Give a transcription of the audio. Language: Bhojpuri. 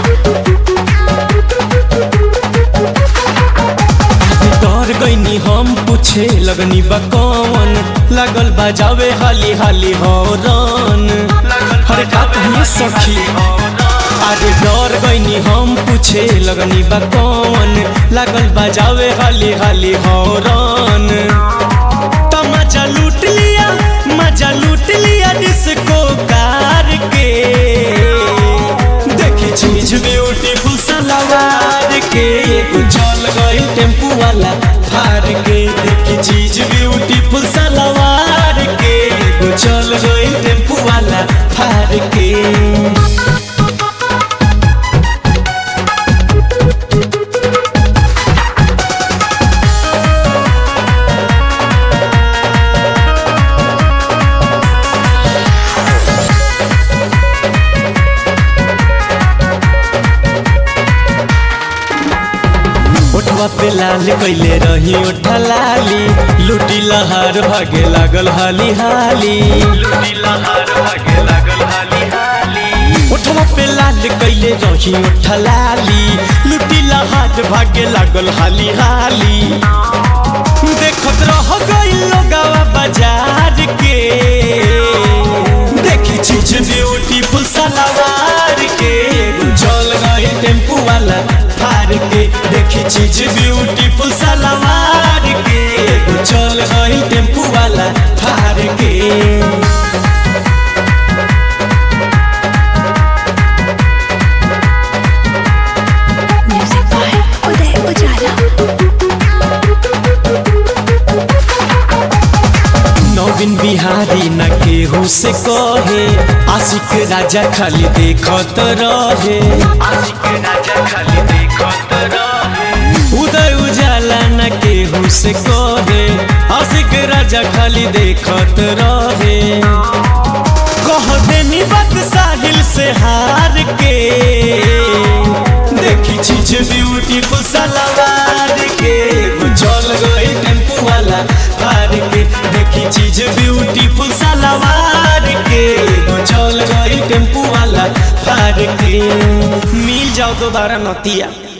डर गईनी हम पूछे लगनी बा कौन लागल बजावे हाली हाली हौरन हरे का कहिए सखी अरे डर गईनी हम पूछे लगनी बा कौन लागल बजावे हाली हाली हौरन तो मजा लूट लिया मजा लूट लिया डिस्को कार के देखी चीज ब्यूटीफुल सलवार के एगो चल गई टेम्पू वाला फार के देखी चीज ब्यूटीफुल सलवार के एगो चल गई टेम्पू वाला फार के ओठवा पे लाल कैले रही ओठा लाली लूटी लहार भागे लागल हाली हाली लूटी लहार भागे लागल हाली हाली ओठवा पे लाल कैले रही ओठा लाली लूटी लहार भागे लागल हाली हाली देखत रह गइल लोगावा बाजार के देखी चीज ब्यूटीफुल सलवार के चल गई टेम्पू वाला फार के देखी चीज ब्यूटीफुल सलवार के चल गई टेम्पू वाला फार के Music by Uday Ujala. नवीन बिहारी न केहू से कहे आशिक राजा खाली देखत रहे आशिक राजा खाली देखत रहे उदय उजाला न केहू से कहे आशिक राजा खाली देखत रहे कह देनी बात साहिल से हार के देखी चीज ब्यूटीफुल सलवार के चल गई टेम्पू वाला हार के देखी चीज ब्यूटीफुल सलवार के चल गई टेम्पू वाला हार के मिल जाओ दोबारा नतिया